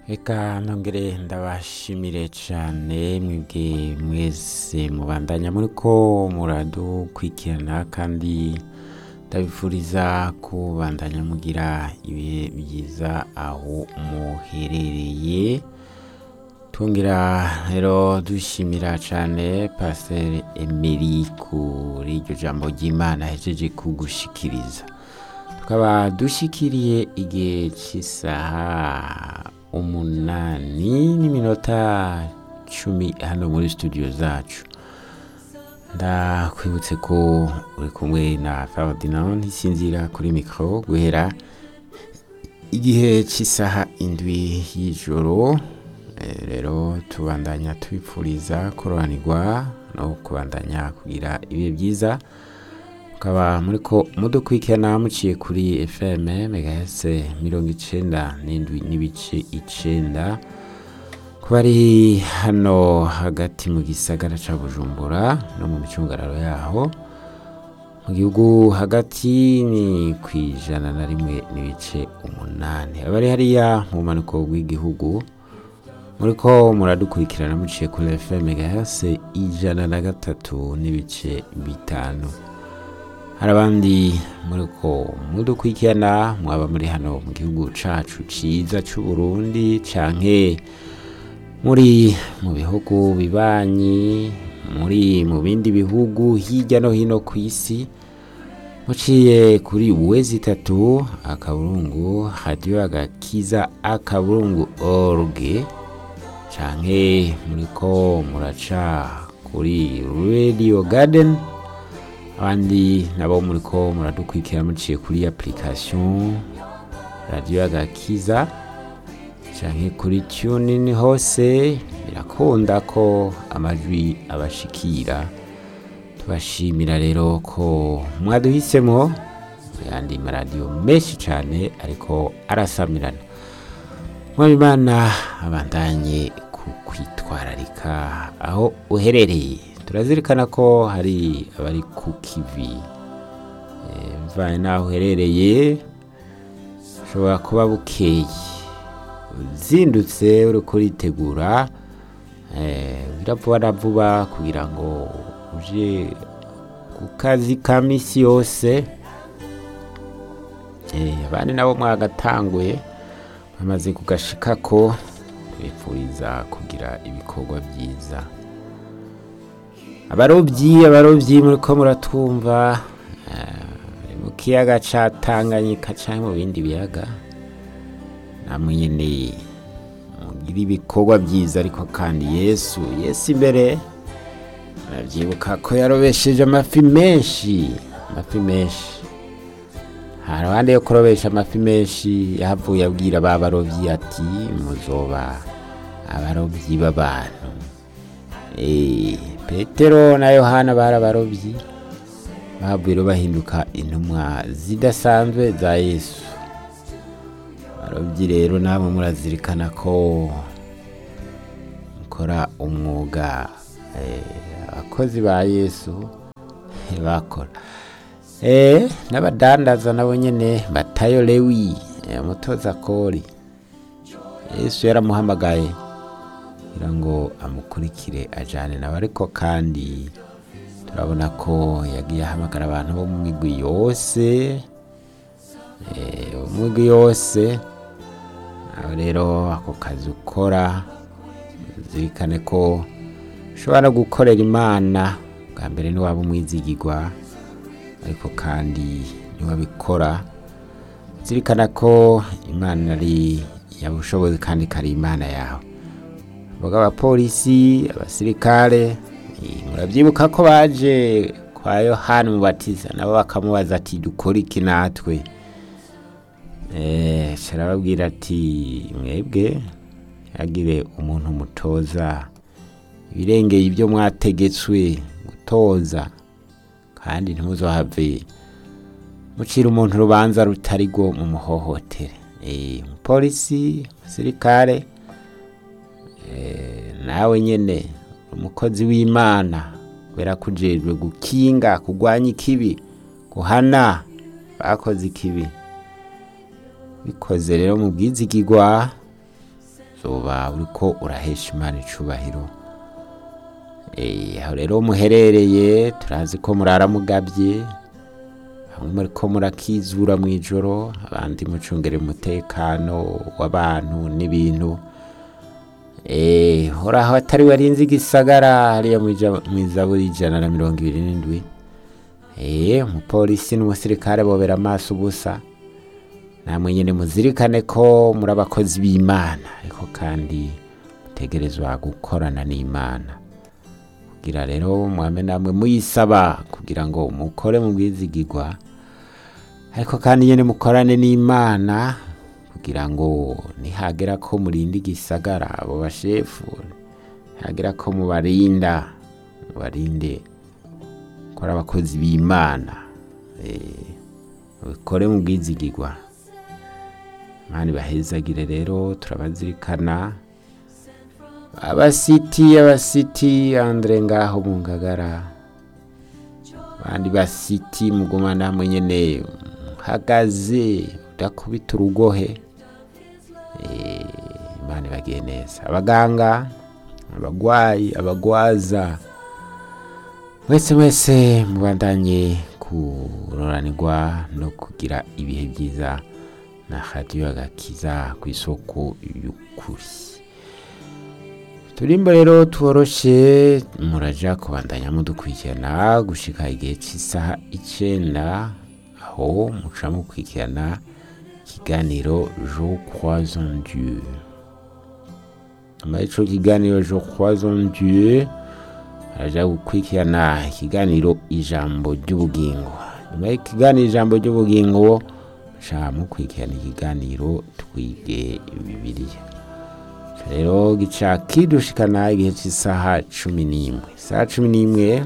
Eka nongere ndabashimire cane mwebwe mwese mubandanya muriko muradukurikirana kandi ndabifuriza kubandanya mugira ibihe byiza aho muherereye twongera rero dushimira cane pasiteri emeri kuri iryo jambo ry'imana ahejeje kugushikiriza tukaba dushikiriye igihe cy'isaha umunani n'iminota cumi hano muri studio zacu ndakwibutse ko uri kumwe na Ferdinand ntisinzira kuri mikoro guhera igihe cy'isaha indwi y'ijoro Eh, rero tubandanya tubipfuriza kuroranirwa no kubandanya kugira ibihe byiza mukaba muriko mudukurikirana muciye kuri fm megahertz mirongo icenda n'indwi n'ibice icenda ku bari hano hagati mu gisagara ca bujumbura no mu micungararo yaho mu gihugu hagati ni ku ijana na rimwe n'ibice umunani abari hariya mu bumanuko bw'igihugu muriko muradukurikirana muciye kuri fm megahertz ijana na gatatu n'ibice bitanu hari abandi muriko mudukurikirana mwaba muri hano mu gihugu cacu ciza c'uburundi canke muri mu bihugu bibanyi muri mu bindi bihugu hirya no hino ku isi muciye kuri wezi itatu akaburungu radiyo agakiza akaburungu org canke muriko muraca kuri radio garden abandi nabo muriko muradukurikira muciye kuri application radio agakiza canke kuri tunin hose birakunda ko amajwi abashikira tubashimira rero ko mwaduhisemo yandi maradiyo menshi cane ariko arasamirana mwabimana abandanye ku kwitwararika aho uherereye turazirikana ko hari abari ku kivi Eh, mvanye n'aho uherereye ushobora kuba bukeye uzindutse uri kuritegura eh, biravuba na vuba kugira ngo uje ku kazi ka misi yose Eh, abandi nabo mwagatanguye bamaze kugashikako bifuriza kugira ibikorwa byiza abarobyi abarobyi muriko muratwumva eh, mu kiyaga ca tanganyika canke mu bindi biyaga namwe nyene mugira ibikorwa byiza ariko kandi yesu yesu imbere arabyibuka ko yarobesheje amafi menshi amafi menshi hari abandi yo kurobesha amafi menshi yahavuye abwira ba barobyi ati muzoba abarobyi b'abantu Eh, petero na yohana bari abarobyi bahavuye rero bahinduka intumwa zidasanzwe za yesu abarobyi rero namwe murazirikana ko mukora umwuga eh, abakozi ba yesu bakora Eh, n'abadandaza nabo nyene batayo lewi eh, umutoza kori yesu yaramuhamagaye kugira ngo amukurikire ajane nawe ariko kandi turabona ko yagiye ahamagara abantu bo mu migwi yose eh, mu migwi yose aho rero ako kazi ukora zirikane ko ushobora no gukorera imana bwa mbere niwaba umwizigirwa ariko kandi niwabikora zirikana ko imana ari yabushobozi kandi kari imana yawe vuga abapolisi abasirikare eh, murabyibuka ko baje kwa yohani mubatiza nabo bakamubaza ati dukora iki natwe eh carababwira ati mwebwe yagire umuntu mutoza ibirengeye ibyo mwategetswe gutoza kandi ntimuzohave mucira umuntu urubanza rutari rwo mu muhohotere Eh, umupolisi umusirikare eh, nawe nyene umukozi w'imana kubera ko ujejwe gukinga kurwanya ikibi guhana bakoze ikibi bikoze rero mu bwizigirwa uzoba uriko urahesha imana icubahiro Eh, aho rero muherereye turazi ko murara mugabye bamwe muriko murakizura mu ijoro abandi mucungere umutekano w'abantu n'ibintu Eh, horaho atari warinze igisagara hariya mw'ija- mw'izaburi ijana na mirongo ibiri n'indwi Eh, umupolisi n'umusirikare bobera amaso ubusa namwe nyine muzirikane ko muri abakozi b'imana ariko kandi mutegerezwa gukorana n'imana kugira rero mwame namwe muyisaba kugira ngo mukore mu bwizigirwa ariko kandi nyine mukorane n'imana kugira ngo nihagera ko murinda igisagara abo bashefu nihagera ko mubarinda mubarinde ko ari abakozi b'imana Eh, mubikore mu bwizigirwa imana ibahezagire rero turabazirikana abasiti abasiti andre ngaho mu ngagara abandi basiti muguma namwe nyene hagaze udakubita urugohe Eh, imana ibagiye neza abaganga abagwayi abagwaza mwese mwese mubandanye kuroranirwa no kugira ibihe byiza na radiyo agakiza ku isoko y'ukuri turimbo rero tuworoshe muraja kubandanya mudukurikirana gushika igihe cy'isaha icenda aho muca mukurikirana ikiganiro je crois en dieu nyuma y'ico kiganiro je crois en dieu araja gukurikirana ikiganiro ijambo ry'ubugingo nyuma y'ikiganiro ijambo ry'ubugingo muca mukurikirana ikiganiro twige bibiliya rero gica kidushikana igihe cy'isaha cumi n'imwe isaha cumi n'imwe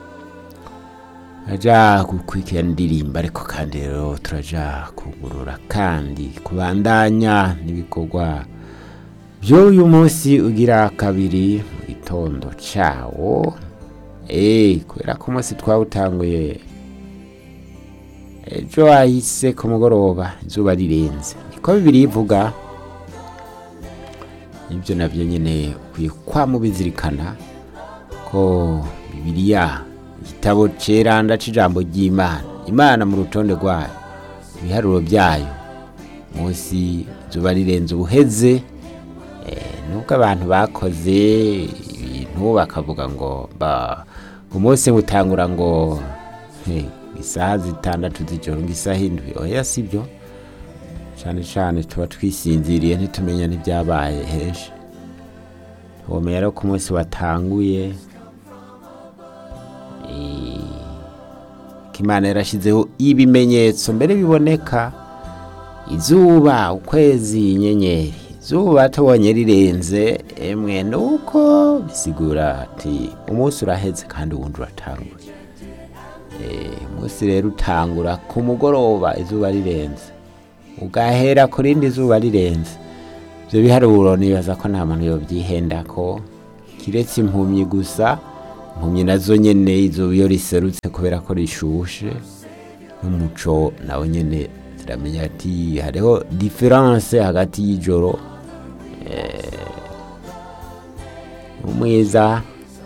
aja gukurikirana indirimbo ariko kandi rero turaja kugurura kandi kubandanya n'ibikorwa by'uyu munsi ugira kabiri mu gitondo cawo eh kubera ko umunsi twawutanguye ejo hahise ku mugoroba izuba rirenze niko bibiri ivuga ibyo nabyo nyine ukwiye kwa mubizirikana ko bibiliya igitabo ceranda c'ijambo ry'imana imana mu rutonde rwayo ibiharuro byayo munsi izuba rirenze ubuheze eh, nubwo abantu bakoze ibintu bakavuga ngo ba umunsi utangura ngo he, isaha zitandatu z'ijoro ngo isaha indwi oya sibyo cyane cyane tuba twisinziriye ntitumenya n'ibyabaye henshi womenya rero ko umunsi watanguye eh, ko imana yarashyizeho ibimenyetso mbere biboneka izuba ukwezi inyenyeri izuba tubonye rirenze emwe nuko bisigura ati umunsi uraheze kandi uwundi uratangura Eh, umunsi rero utangura ku mugoroba izuba rirenze ugahera ku rindi zuba rirenze ibyo biharuro nibaza ko nta muntu yobyihenda ko kiretse impumyi gusa impumyi nazo nyene izuba iyo riserutse kubera ko rishushe n'umuco nawe nyene ziramenya ati hariho diferanse hagati y'ijoro eh, umwiza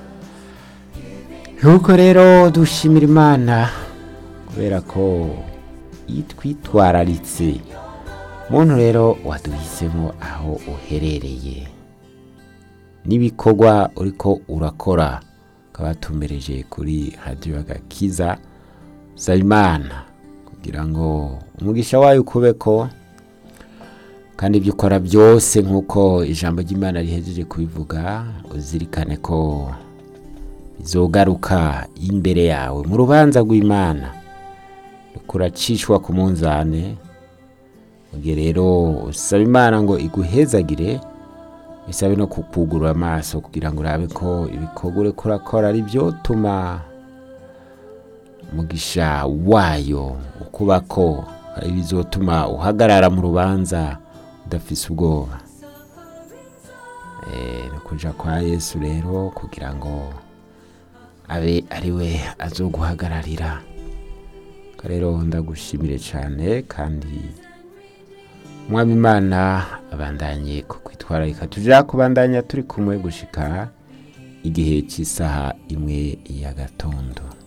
nuko rero dushimira imana kubera ko itwitwararitse muntu rero waduhisemo aho uherereye n'ibikorwa uriko urakora ukaba tumbereje kuri radiyo agakiza saba imana kugira ngo umugisha wayo ukubeko kandi ibyo ukora byose nk'uko ijambo ry'imana rihejeje kubivuga uzirikane ko bizogaruka imbere yawe mu rubanza rw'imana kuracishwa ku munzane mugihe rero usaba imana ngo iguhezagire bisabe no kukugurura amaso kugira ngo urabe ko ibikorwa uriko urakora ari byo tuma umugisha wayo ukubako ari bizotuma uhagarara mu rubanza udafise ubwoba Eh, ni kuja kwa yesu rero kugira ngo abe ari we azoguhagararira rero ndagushimire cyane kandi umwami imana abandanye ku kwitwararika tuja kubandanya turi kumwe gushika igihe cy'isaha imwe ya gatondo